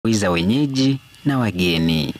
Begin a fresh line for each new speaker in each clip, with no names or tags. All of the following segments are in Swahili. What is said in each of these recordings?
za wenyeji na wageni.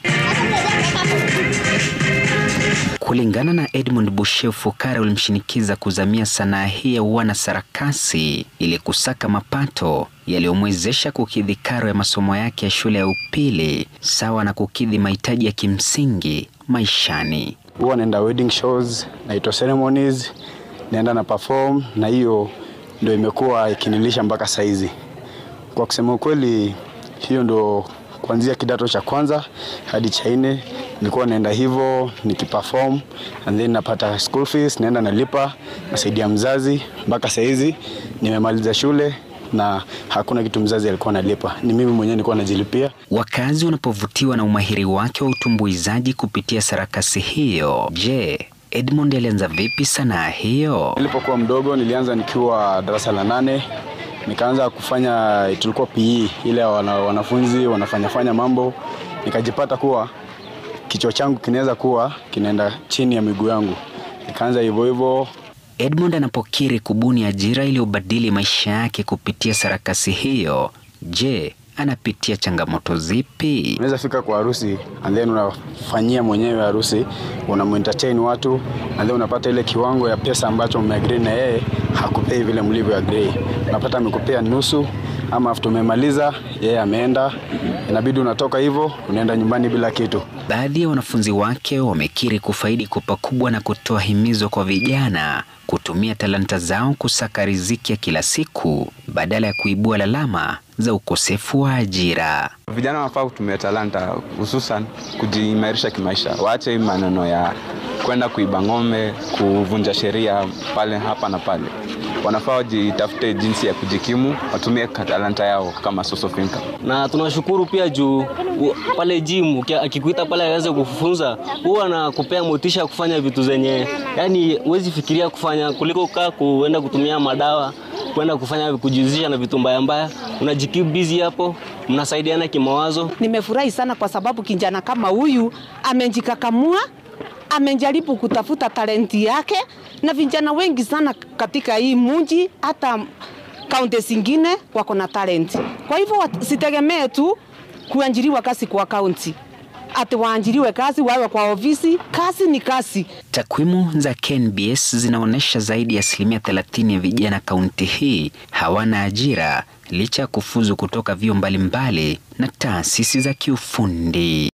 Kulingana na Edmund Bushefu, Fukara ulimshinikiza kuzamia sanaa hii ya uwana sarakasi ili kusaka mapato yaliyomwezesha kukidhi karo ya masomo yake ya shule ya upili sawa na kukidhi mahitaji ya kimsingi maishani.
Huwa naenda wedding shows, naitwa ceremonies, naenda na perform, na hiyo ndio imekuwa ikinilisha mpaka saizi. Kwa kusema ukweli, hiyo ndo kuanzia kidato cha kwanza hadi cha nne nilikuwa naenda hivyo nikiperform, and then napata school fees, naenda nalipa, nasaidia mzazi mpaka saizi nimemaliza shule na hakuna kitu mzazi alikuwa analipa, ni mimi mwenyewe nilikuwa najilipia.
Wakazi wanapovutiwa na umahiri wake wa utumbuizaji kupitia sarakasi hiyo, je, Edmund alianza vipi sanaa hiyo?
Nilipokuwa mdogo nilianza nikiwa darasa la nane, nikaanza kufanya, tulikuwa PE ile wana, wanafunzi wanafanyafanya mambo, nikajipata kuwa kichwa changu kinaweza kuwa kinaenda chini ya miguu yangu, nikaanza hivyo hivyo.
Edmund anapokiri kubuni ajira iliyobadili maisha yake kupitia sarakasi hiyo, je, anapitia changamoto zipi?
Unaweza fika kwa harusi and then unafanyia mwenyewe harusi, unamuentertain watu and then unapata ile kiwango ya pesa ambacho mmeagree na yeye hakupei vile mlivyo agree. Unapata amekupea nusu ama after umemaliza yeye ameenda, inabidi unatoka hivyo unaenda nyumbani bila kitu.
Baadhi ya wanafunzi wake wamekiri kufaidi kwa pakubwa na kutoa himizo kwa vijana kutumia talanta zao kusaka riziki ya kila siku badala ya kuibua lalama za ukosefu wa ajira.
Vijana wanafaa kutumia talanta hususan kujiimarisha kimaisha, waache maneno ya kwenda kuiba ng'ombe, kuvunja sheria pale hapa na pale. Wanafaa wajitafute jinsi ya kujikimu, watumie talanta yao kama source of income.
na tunashukuru pia juu u- pale gym uki- akikuita pale aweze kufunza, huwa anakupea motisha ya kufanya vitu zenye yani huwezi fikiria kufanya kuliko kaa kuenda kutumia madawa kwenda kufanya kujihusisha na vitu mbaya mbaya. Unajikeep busy hapo, mnasaidiana kimawazo.
Nimefurahi sana kwa sababu kijana kama huyu amejikakamua, amejaribu kutafuta talenti yake, na vijana wengi sana katika hii mji, hata kaunti zingine wako na talenti. Kwa hivyo wasitegemee tu kuajiriwa kazi kwa kaunti, ati waajiriwe kazi wawe kwa ofisi. Kazi ni kazi.
Takwimu za KNBS zinaonyesha zaidi ya asilimia 30 ya vijana kaunti hii hawana ajira licha ya kufuzu kutoka vyuo mbalimbali na taasisi za kiufundi.